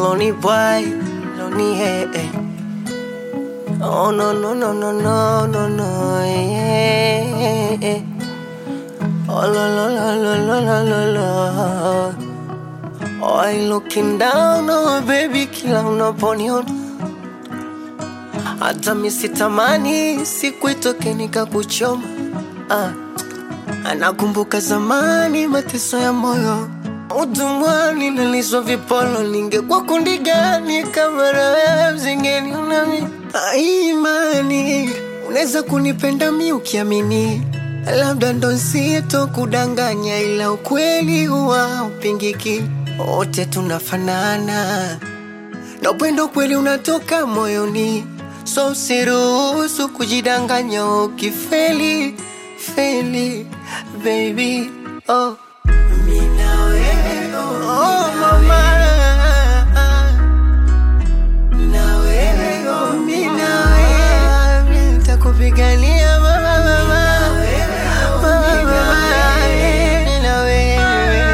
lonely boy, lonely hey, hey. Oh no no no no no no no yeah, yeah. Oh la la la la la la la la Oh I looking down oh baby kila unaponiona hata misitamani siku itoke nikakuchoma ah. Anakumbuka zamani mateso ya moyo utumwani, naliswa vipolo. Ningekuwa kundi gani kama na wewe zingeniona mi? Ah, Imani unaweza kunipenda mi ukiamini, labda ndo sito kudanganya, ila ukweli huwa upingiki. Wote tunafanana na upendo kweli unatoka moyoni, so usiruhusu kujidanganya ukifeli feli baby oh. Oh, mama. Mi na wewe, nitakupigania mama, mama. Mama, mi na wewe.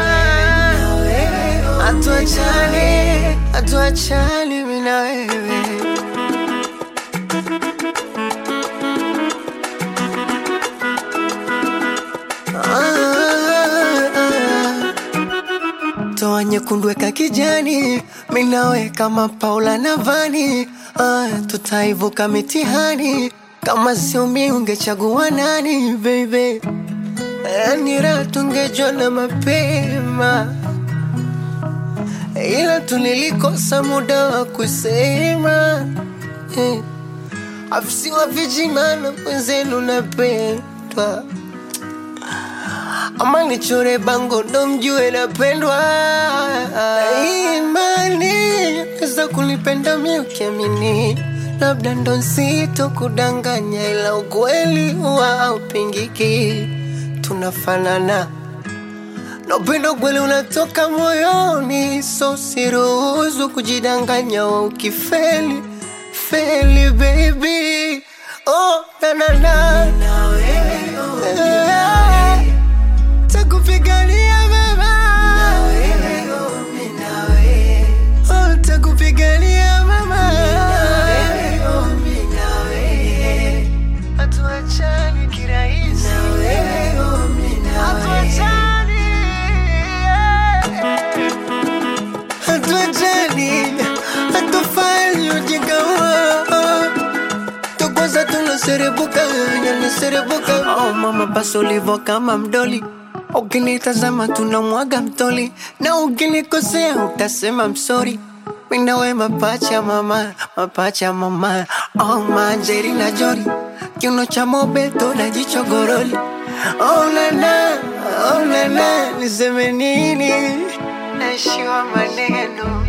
Hatuachani, hatuachani mi na wewe toa nyekundu weka kijani, minawe kama Paula na Vani. Ah, tutaivuka mitihani, kama sio mi ungechagua nani baby? Yani raha tungejona mapema, ila tulilikosa muda wa kusema eh. Afisiwa vijimana mwenzenu napendwa ama nichore bango ndo mjue napendwa. Imani weza kunipenda mi ukiamini, labda ndo nsito kudanganya, ila ukweli huwa haupingiki. Tunafanana na upendo kweli unatoka moyoni, so siruhusu kujidanganya wa ukifeli feli baby. Oh, na na na Eh, takupigania mama Oh, takupigania mama hatuachani kirahisi hatuachani hatuachani hatufanyi ujinga huo tukwaza tunaserebuka yanaserebuka oh, mama basi ulivo kama mdoli ukinitazama tunamwaga mtoli na ukinikosea utasema msori minawe mapacha mama mapacha mama oh, manjeri na jori kiuno cha mobeto na jicho goroli oh, nana oh, nana niseme nini naishiwa maneno